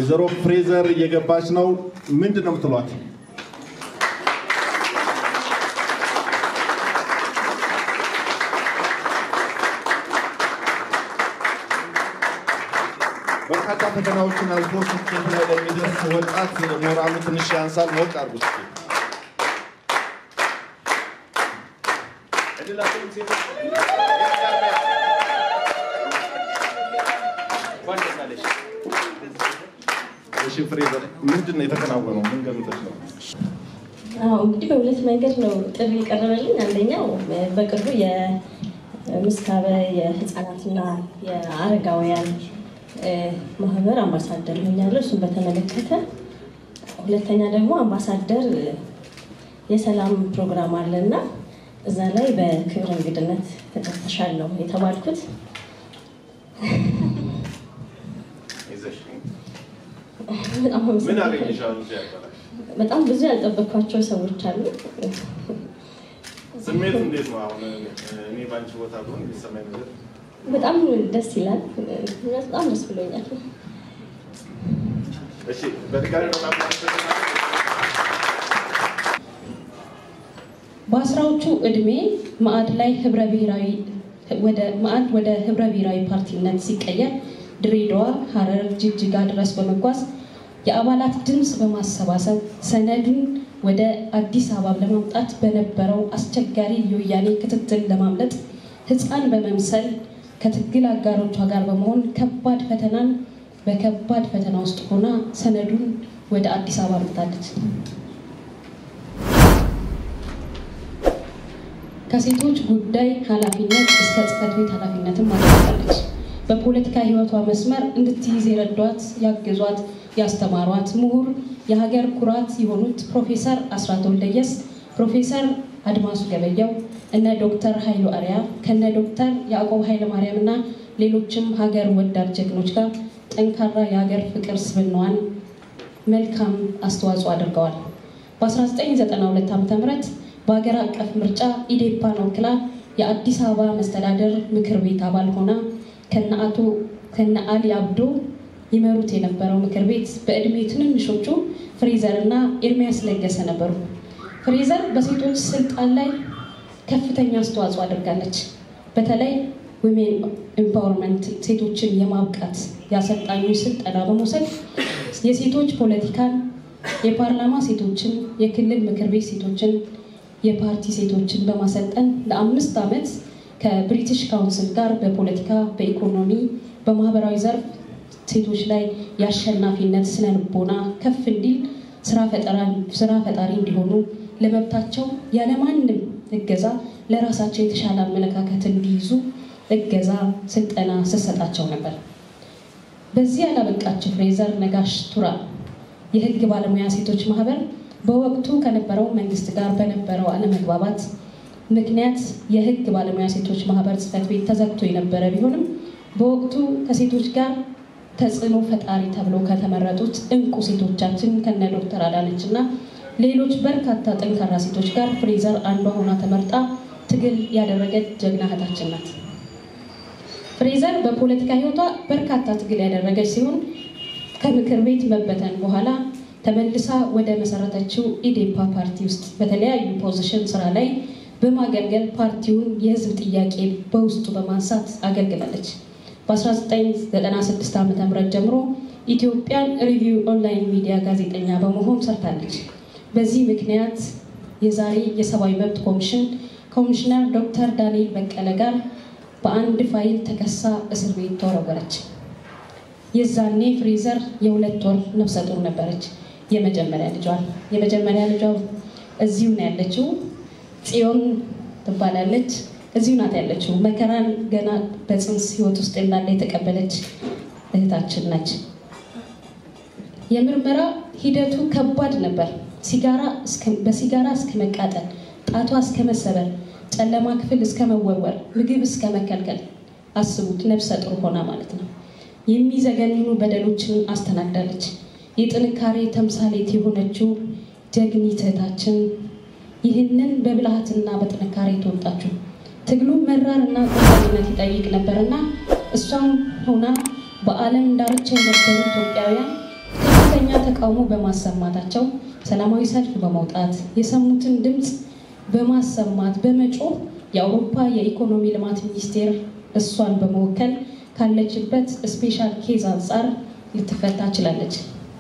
ወይዘሮ ፍሬዘር እየገባች ነው። ምንድን ነው የምትሏት? በርካታ ፈተናዎችን አልፎ ስኬት ላይ ለሚደርስ ወጣት ሞራሉ ትንሽ ያንሳል። ሞቅ አድርጉት እስኪ። እሺ ፍሬዘር፣ ምንድን ነው የተከናወነው? ምን ገምተሽ ነው? አዎ እንግዲህ በሁለት መንገድ ነው ጥሪ የቀረበልኝ። አንደኛው በቅርቡ የምስካበ የህፃናትና የአረጋውያን ማህበር አምባሳደር ሆኛለሁ። እሱን በተመለከተ ሁለተኛ ደግሞ አምባሳደር የሰላም ፕሮግራም አለና እዛ ላይ በክብር እንግድነት ተጠርተሻለሁ የተባልኩት በጣም ምን አመሰግናለሁ። አገኘሻል? እዚህ አዳራሽ በጣም ብዙ ያልጠበቅኳቸው ሰዎች አሉ። ስሜት እንዴት ነው? አሁን እኔ በአንቺ ቦታ ብሆን የሚሰማኝ ነገር በጣም ደስ ይላል። በጣም ደስ ብሎኛል። እሺ፣ በድጋሚ በጣም አመሰግናለሁ። በአስራዎቹ ዕድሜ ማዕድ ላይ ህብረ ብሔራዊ ወደ ማዕድ ወደ ህብረ ብሔራዊ ፓርቲነት ሲቀየር ድሬዳዋ፣ ሐረር፣ ጅግጅጋ ድረስ በመጓዝ የአባላት ድምፅ በማሰባሰብ ሰነዱን ወደ አዲስ አበባ ለማምጣት በነበረው አስቸጋሪ የወያኔ ክትትል ለማምለጥ ህፃን በመምሰል ከትግል አጋሮቿ ጋር በመሆን ከባድ ፈተናን በከባድ ፈተና ውስጥ ሆና ሰነዱን ወደ አዲስ አበባ አምጥታለች። ከሴቶች ጉዳይ ኃላፊነት እስከ ጽህፈት ቤት ኃላፊነትም አድርጋለች። በፖለቲካ ህይወቷ መስመር እንድትይዝ የረዷት፣ ያገዟት፣ ያስተማሯት ምሁር የሀገር ኩራት የሆኑት ፕሮፌሰር አስራት ወልደየስ፣ ፕሮፌሰር አድማሱ ገበያው፣ እነ ዶክተር ኃይሉ አርያ ከነ ዶክተር ያዕቆብ ኃይለ ማርያም እና ሌሎችም ሀገር ወዳድ ጀግኖች ጋር ጠንካራ የሀገር ፍቅር ስብናዋን መልካም አስተዋጽኦ አድርገዋል። በ1992 ዓ ም በሀገር አቀፍ ምርጫ ኢዴፓን ወክላ የአዲስ አበባ መስተዳደር ምክር ቤት አባል ሆና ከነ አቶ ከነ አሊ አብዶ ይመሩት የነበረው ምክር ቤት በዕድሜ ትንንሾቹ ፍሬዘር እና ኤርሚያስ ለገሰ ነበሩ። ፍሬዘር በሴቶች ስልጣን ላይ ከፍተኛ አስተዋጽኦ አድርጋለች። በተለይ ዊሜን ኤምፓወርመንት ሴቶችን የማብቃት የአሰልጣኞች ስልጠና በመውሰድ የሴቶች ፖለቲካን፣ የፓርላማ ሴቶችን፣ የክልል ምክር ቤት ሴቶችን፣ የፓርቲ ሴቶችን በማሰልጠን ለአምስት ዓመት ከብሪቲሽ ካውንስል ጋር በፖለቲካ፣ በኢኮኖሚ፣ በማህበራዊ ዘርፍ ሴቶች ላይ የአሸናፊነት ስነ ልቦና ከፍ እንዲል ስራ ፈጣሪ እንዲሆኑ ለመብታቸው ያለማንም እገዛ ለራሳቸው የተሻለ አመለካከት እንዲይዙ እገዛ፣ ስልጠና ስሰጣቸው ነበር። በዚህ ያላበቃቸው ፍሬዘር ነጋሽ ቱራ የህግ ባለሙያ ሴቶች ማህበር በወቅቱ ከነበረው መንግስት ጋር በነበረው አለመግባባት ምክንያት የህግ ባለሙያ ሴቶች ማህበር ጽህፈት ቤት ተዘግቶ የነበረ ቢሆንም በወቅቱ ከሴቶች ጋር ተጽዕኖ ፈጣሪ ተብለው ከተመረጡት እንቁ ሴቶቻችን ከነ ዶክተር አዳነች እና ሌሎች በርካታ ጠንካራ ሴቶች ጋር ፍሬዘር አንዷ ሆና ተመርጣ ትግል ያደረገች ጀግና እህታችን ናት። ፍሬዘር በፖለቲካ ህይወቷ በርካታ ትግል ያደረገች ሲሆን ከምክር ቤት መበተን በኋላ ተመልሳ ወደ መሰረተችው ኢዴፓ ፓርቲ ውስጥ በተለያዩ ፖዚሽን ስራ ላይ በማገልገል ፓርቲውን የህዝብ ጥያቄ በውስጡ በማንሳት አገልግላለች። በ1996 ዓ ም ጀምሮ ኢትዮጵያን ሪቪው ኦንላይን ሚዲያ ጋዜጠኛ በመሆን ሰርታለች። በዚህ ምክንያት የዛሬ የሰብአዊ መብት ኮሚሽን ኮሚሽነር ዶክተር ዳንኤል በቀለ ጋር በአንድ ፋይል ተከሳ እስር ቤት ተወረወረች። የዛኔ ፍሬዘር የሁለት ወር ነፍሰ ጡር ነበረች። የመጀመሪያ ልጇን የመጀመሪያ ልጇ እዚሁ ነው ያለችው። ጽዮን ትባላለች። እዚሁ ናት ያለችው። መከራን ገና በፅንስ ህይወት ውስጥ እንዳለ የተቀበለች እህታችን ነች። የምርመራ ሂደቱ ከባድ ነበር። ሲጋራ በሲጋራ እስከ መቃጠል፣ ጣቷ እስከ መሰበር፣ ጨለማ ክፍል እስከ መወርወር፣ ምግብ እስከ መከልከል። አስቡት፣ ነፍሰ ጡር ሆና ማለት ነው። የሚዘገንኑ በደሎችን አስተናግዳለች። የጥንካሬ ተምሳሌት የሆነችው ጀግኒት እህታችን ይህንን በብልሃትና በጥንካሬ ተወጣችው። ትግሉ መራርና ቁርጠኝነት ይጠይቅ ነበርና እሷም ሆና በዓለም ዳርቻ የነበሩ ኢትዮጵያውያን ተቃውሞ በማሰማታቸው ሰላማዊ ሰልፍ በመውጣት የሰሙትን ድምፅ በማሰማት በመጮህ የአውሮፓ የኢኮኖሚ ልማት ሚኒስቴር እሷን በመወከል ካለችበት ስፔሻል ኬዝ አንጻር ልትፈታ ችላለች።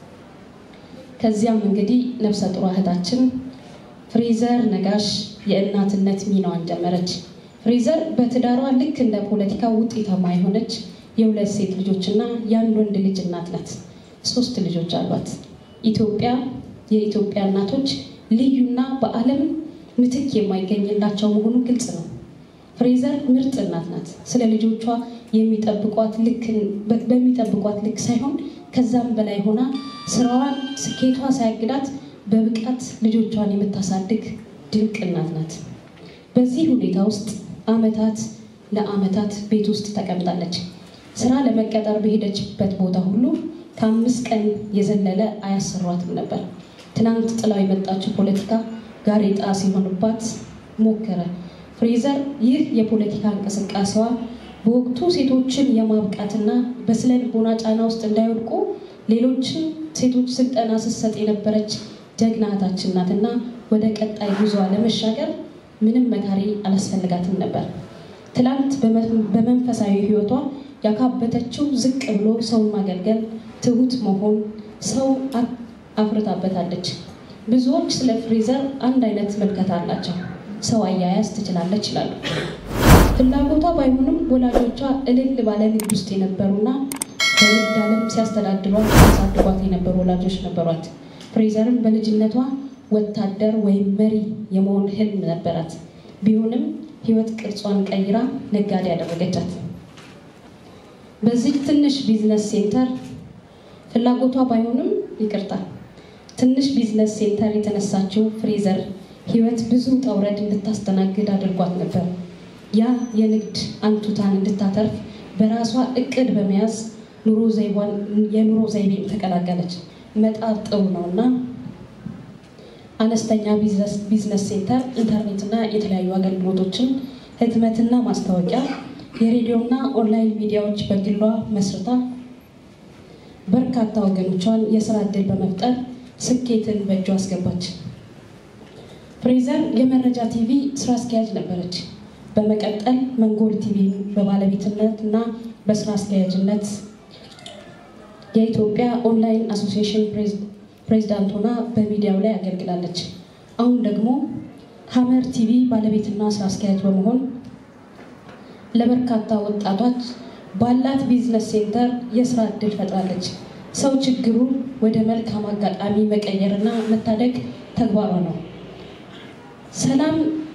ከዚያም እንግዲህ ነፍሰ ጡር እህታችን ፍሬዘር ነጋሽ የእናትነት ሚናዋን ጀመረች። ፍሬዘር በትዳሯ ልክ እንደ ፖለቲካ ውጤታማ የሆነች የሁለት ሴት ልጆችና የአንድ ወንድ ልጅ እናት ናት። ሶስት ልጆች አሏት። ኢትዮጵያ የኢትዮጵያ እናቶች ልዩና በዓለም ምትክ የማይገኝላቸው መሆኑ ግልጽ ነው። ፍሬዘር ምርጥ እናት ናት። ስለ ልጆቿ የሚጠብቋት ልክ በሚጠብቋት ልክ ሳይሆን ከዛም በላይ ሆና ስራዋን ስኬቷ ሳያግዳት በብቃት ልጆቿን የምታሳድግ ድንቅ እናት ናት። በዚህ ሁኔታ ውስጥ አመታት ለአመታት ቤት ውስጥ ተቀምጣለች። ስራ ለመቀጠር በሄደችበት ቦታ ሁሉ ከአምስት ቀን የዘለለ አያሰሯትም ነበር። ትናንት ጥላው የመጣችው ፖለቲካ ጋሬጣ ሲሆንባት ሞከረ። ፍሬዘር ይህ የፖለቲካ እንቅስቃሴዋ በወቅቱ ሴቶችን የማብቃትና በስነ ልቦና ጫና ውስጥ እንዳይወድቁ ሌሎችን ሴቶች ስልጠና ስትሰጥ የነበረች ጀግና እህታችን ናትና ወደ ቀጣይ ጉዞዋ ለመሻገር ምንም መካሪ አላስፈልጋትም ነበር። ትላንት በመንፈሳዊ ሕይወቷ ያካበተችው ዝቅ ብሎ ሰውን ማገልገል፣ ትሁት መሆን ሰው አፍርታበታለች። ብዙዎች ስለ ፍሬዘር አንድ አይነት መልከታ አላቸው። ሰው አያያዝ ትችላለች ይላሉ። ፍላጎቷ ባይሆንም ወላጆቿ እልል ባለ ንግድ ውስጥ የነበሩና በንግድ ዓለም ሲያስተዳድሯት ሲያሳድጓት የነበሩ ወላጆች ነበሯት። ፍሬዘርም በልጅነቷ ወታደር ወይም መሪ የመሆን ህልም ነበራት። ቢሆንም ህይወት ቅርጿን ቀይራ ነጋዴ ያደረገቻት። በዚህ ትንሽ ቢዝነስ ሴንተር ፍላጎቷ ባይሆንም ይቅርታ ትንሽ ቢዝነስ ሴንተር የተነሳችው ፍሬዘር ህይወት ብዙ ውጣ ውረድ እንድታስተናግድ አድርጓት ነበር። ያ የንግድ አንቱታን እንድታተርፍ በራሷ እቅድ በመያዝ ኑሮ ዘይቧን የኑሮ ዘይቤን ተቀላቀለች። መጣር ጥሩ ነው እና አነስተኛ ቢዝነስ ሴንተር ኢንተርኔትና የተለያዩ አገልግሎቶችን፣ ህትመትና ማስታወቂያ፣ የሬዲዮና ኦንላይን ሚዲያዎች በግሏ መስርታ በርካታ ወገኖቿን የስራ እድል በመፍጠር ስኬትን በእጇ አስገባች። ፍሬዘር የመረጃ ቲቪ ስራ አስኪያጅ ነበረች። በመቀጠል መንጎል ቲቪ በባለቤትነት እና በስራ አስኪያጅነት የኢትዮጵያ ኦንላይን አሶሲዬሽን ፕሬዚዳንት ሆና በሚዲያው ላይ አገልግላለች። አሁን ደግሞ ሀመር ቲቪ ባለቤትና ስራ አስኪያጅ በመሆን ለበርካታ ወጣቶች ባላት ቢዝነስ ሴንተር የስራ እድል ፈጥራለች። ሰው ችግሩ ወደ መልካም አጋጣሚ መቀየርና መታደግ ተግባሯ ነው። ሰላም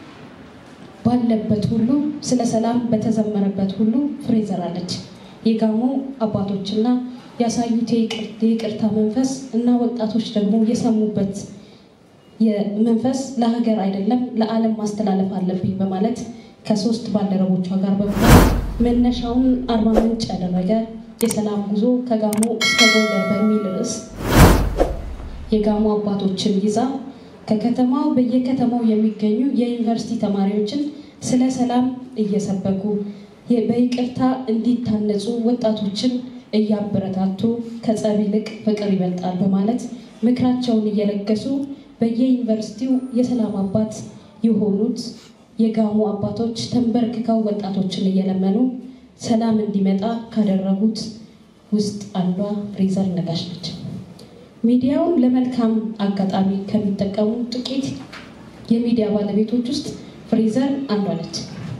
ባለበት ሁሉ ስለ ሰላም በተዘመረበት ሁሉ ፍሬዘር አለች። የጋሞ አባቶችና ያሳዩት የይቅርታ መንፈስ እና ወጣቶች ደግሞ የሰሙበት መንፈስ ለሀገር አይደለም ለዓለም ማስተላለፍ አለብኝ በማለት ከሶስት ባልደረቦቿ ጋር በመሆን መነሻውን አርባ ምንጭ ያደረገ የሰላም ጉዞ ከጋሞ እስከ ጎንደር በሚል ርዕስ የጋሞ አባቶችን ይዛ ከከተማው በየከተማው የሚገኙ የዩኒቨርሲቲ ተማሪዎችን ስለ ሰላም እየሰበኩ በይቅርታ እንዲታነጹ ወጣቶችን እያበረታቱ ከጸብ ይልቅ ፍቅር ይበልጣል በማለት ምክራቸውን እየለገሱ በየዩኒቨርሲቲው የሰላም አባት የሆኑት የጋሞ አባቶች ተንበርክከው ወጣቶችን እየለመኑ ሰላም እንዲመጣ ካደረጉት ውስጥ አንዷ ፍሬዘር ነጋሽ ነች። ሚዲያውን ለመልካም አጋጣሚ ከሚጠቀሙ ጥቂት የሚዲያ ባለቤቶች ውስጥ ፍሬዘር አንዷ ነች።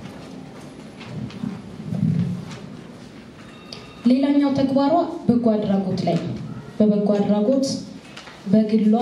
ሌላኛው ተግባሯ በጎ አድራጎት ላይ ነው። በበጎ አድራጎት በግሏ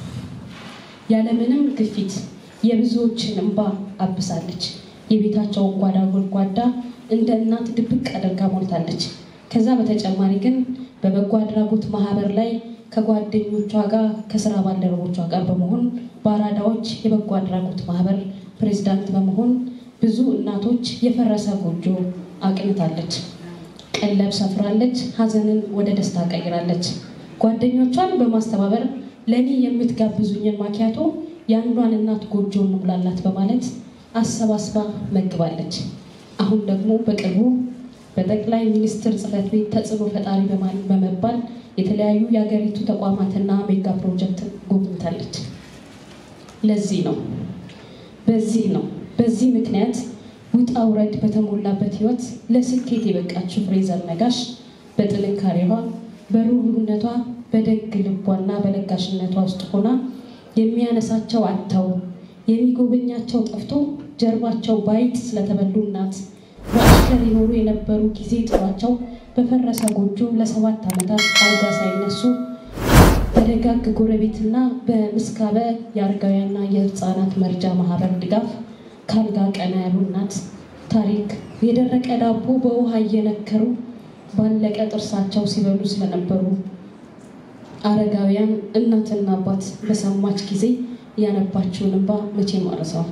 ያለምንም ግፊት የብዙዎችን እንባ አብሳለች። የቤታቸውን ጓዳ ጎድጓዳ እንደ እናት ድብቅ አድርጋ ሞልታለች። ከዛ በተጨማሪ ግን በበጎ አድራጎት ማህበር ላይ ከጓደኞቿ ጋር ከስራ ባልደረቦቿ ጋር በመሆን በአራዳዎች የበጎ አድራጎት ማህበር ፕሬዚዳንት በመሆን ብዙ እናቶች የፈረሰ ጎጆ አቅንታለች። ቀለብ ሰፍራለች። ሀዘንን ወደ ደስታ ቀይራለች። ጓደኞቿን በማስተባበር ለእኔ የምትጋብዙኝን ማኪያቶ የአንዷን እናት ጎጆ እንሙላላት በማለት አሰባስባ መግባለች። አሁን ደግሞ በቅርቡ በጠቅላይ ሚኒስትር ጽሕፈት ቤት ተጽዕኖ ፈጣሪ በመባል የተለያዩ የሀገሪቱ ተቋማትና ሜጋ ፕሮጀክት ጎብኝታለች። ለዚህ ነው በዚህ ነው በዚህ ምክንያት ውጣ ውረድ በተሞላበት ህይወት ለስኬት የበቃችው ፍሬዘር ነጋሽ በጥንካሬዋ በሩህሩህነቷ በደግ ልቧና በለጋሽነቷ ውስጥ ሆና የሚያነሳቸው አጥተው የሚጎበኛቸው ጠፍቶ ጀርባቸው ባይት ስለተበሉ እናት በአሽከር ይኖሩ የነበሩ ጊዜ ጥሏቸው በፈረሰ ጎጆ ለሰባት ዓመታት አልጋ ሳይነሱ በደጋግ ጎረቤትና በምስካበ የአረጋውያንና የህፃናት መርጃ ማህበር ድጋፍ ከአልጋ ቀና ያሉ እናት ታሪክ የደረቀ ዳቦ በውሃ እየነከሩ ባለቀ ጥርሳቸው ሲበሉ ስለነበሩ አረጋውያን እናትና አባት በሰማች ጊዜ ያነባችውን እንባ መቼም አልረሳውም።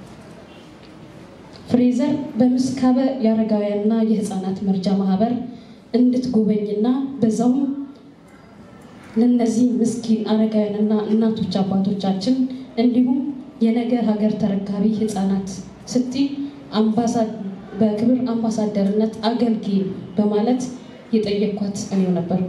ፍሬዘር በምስካበ የአረጋውያንና የህፃናት መርጃ ማህበር እንድትጎበኝና በዛውም ለእነዚህ ምስኪን አረጋውያንና እናቶች አባቶቻችን እንዲሁም የነገ ሀገር ተረካቢ ህፃናት ስቲ በክብር አምባሳደርነት አገልግይ በማለት የጠየኳት እኔው ነበርኩ።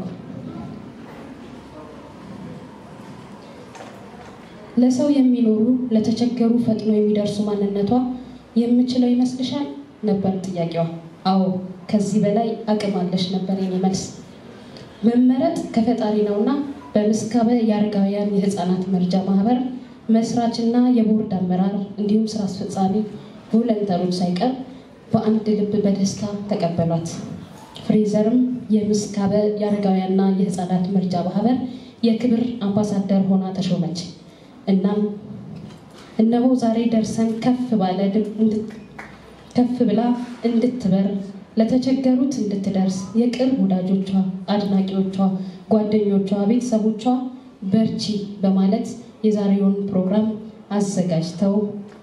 ለሰው የሚኖሩ ለተቸገሩ ፈጥኖ የሚደርሱ ማንነቷ የምችለው ይመስልሻል ነበር ጥያቄዋ። አዎ ከዚህ በላይ አቅም አለሽ ነበር የኔ መልስ። መመረጥ ከፈጣሪ ነውና በምስካበ የአረጋውያን የህፃናት መርጃ ማህበር መስራችና የቦርድ አመራር እንዲሁም ስራ አስፈጻሚ ቮለንተሮች ሳይቀር በአንድ ልብ በደስታ ተቀበሏት። ፍሬዘርም የምስካበ የአረጋውያንና የህፃናት መርጃ ማህበር የክብር አምባሳደር ሆና ተሾመች። እናም እነሆ ዛሬ ደርሰን ከፍ ባለ ከፍ ብላ እንድትበር ለተቸገሩት እንድትደርስ የቅርብ ወዳጆቿ፣ አድናቂዎቿ፣ ጓደኞቿ፣ ቤተሰቦቿ በርቺ በማለት የዛሬውን ፕሮግራም አዘጋጅተው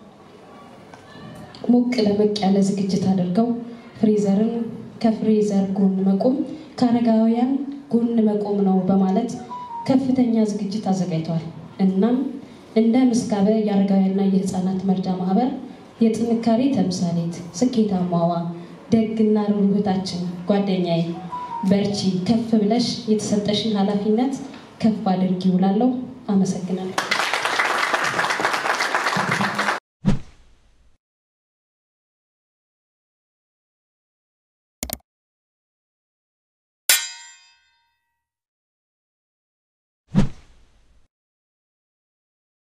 ሞቅ ደመቅ ያለ ዝግጅት አድርገው ፍሬዘርን ከፍሬዘር ጎን መቆም ከአረጋውያን ጎን መቆም ነው በማለት ከፍተኛ ዝግጅት አዘጋጅተዋል። እናም እንደ ምስካበ የአረጋውያንና የህፃናት መርጃ ማህበር የጥንካሬ ተምሳሌት ስኬታማዋ ደግና ርህሩህታችን ጓደኛዬ በርቺ፣ ከፍ ብለሽ የተሰጠሽን ኃላፊነት ከፍ አድርጊ ውላለሁ። አመሰግናለሁ።